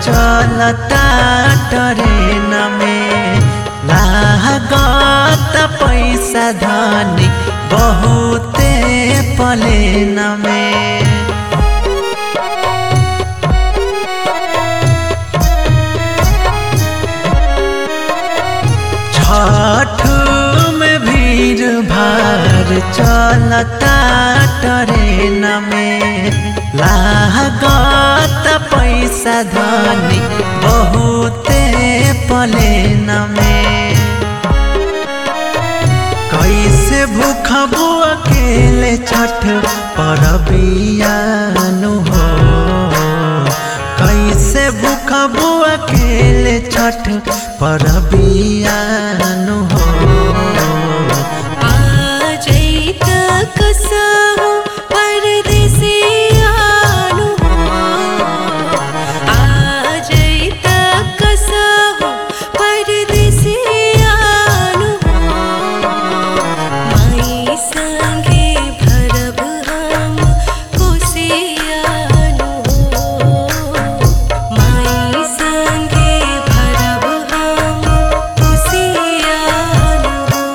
चलता ट्रेन में लागत पैसा धनी बहुते प्लेन में छठ में भीड़ भाड़ चलता ट्रेन में लागत पैसा धनी बहुते प्लेन में कैसे भूखबू अकेले छठ परबियानु हो कैसे भूखबू अकेले छठ परबियानु हो आजैत कसहु परदेसियानु आजैत कसहु परदेसियानु माई संगे भरब हम कोसियानु माई संगे भरब हम कोसियानु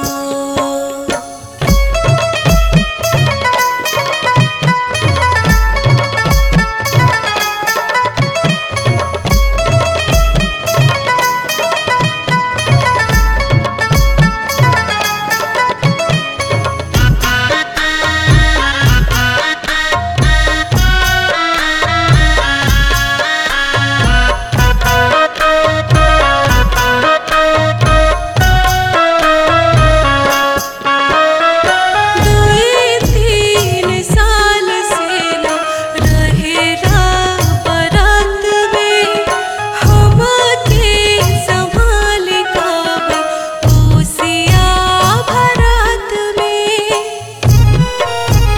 दुई तीन साल से न रहेला बरात में हमके संभाल काबे कोसिया भरात में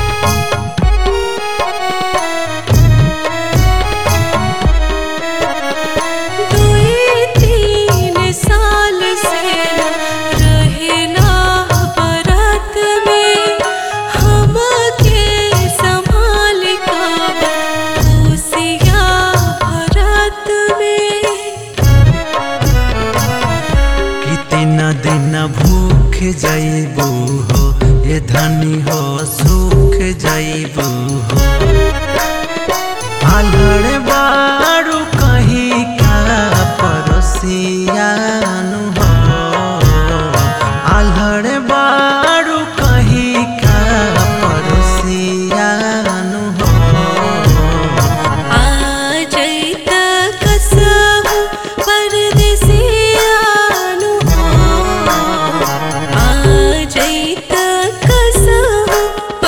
दुई तीन साल से रहेला बरात में हमके संभाल काबे कोसिया भरात में कितना दिन भूख जैबू हो ये धनी हो सुख जैबू हो आलड़ बारू कहीं का पड़ोसियानु हो आलड़ बारू कहीं का पड़ोसियानु हो आजैत कसहु परदेसियानु आजैत कसहु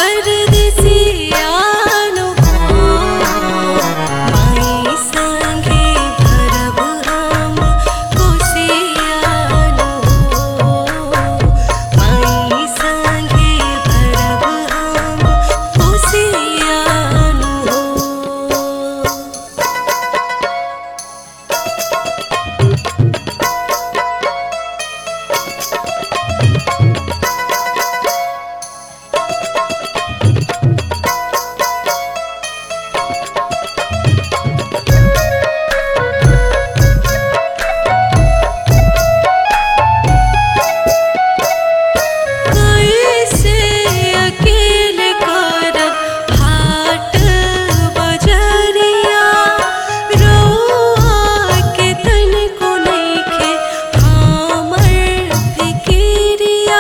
परदेसियानु माई संगे भरब हम कोसियानु माई संगे भरब हम कोसियानु कैसे अकेले करब हाट बजरिया रउआ के तनिको नइखे हमर फिकिरिया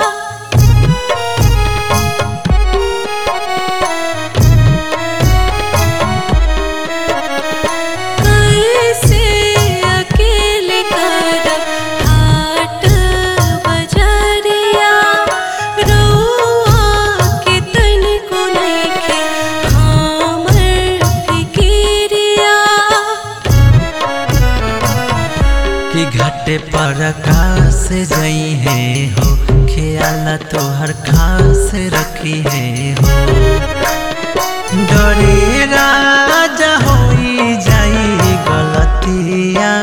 कैसे अकेले करब हाट बजरिया रउआ के तनिको नइखे हमर फिकिरिया कि घाटे पर आकाश जई है हो ख्याल तोहर खास रखी है हो डरे राजा होई जाई गलतिया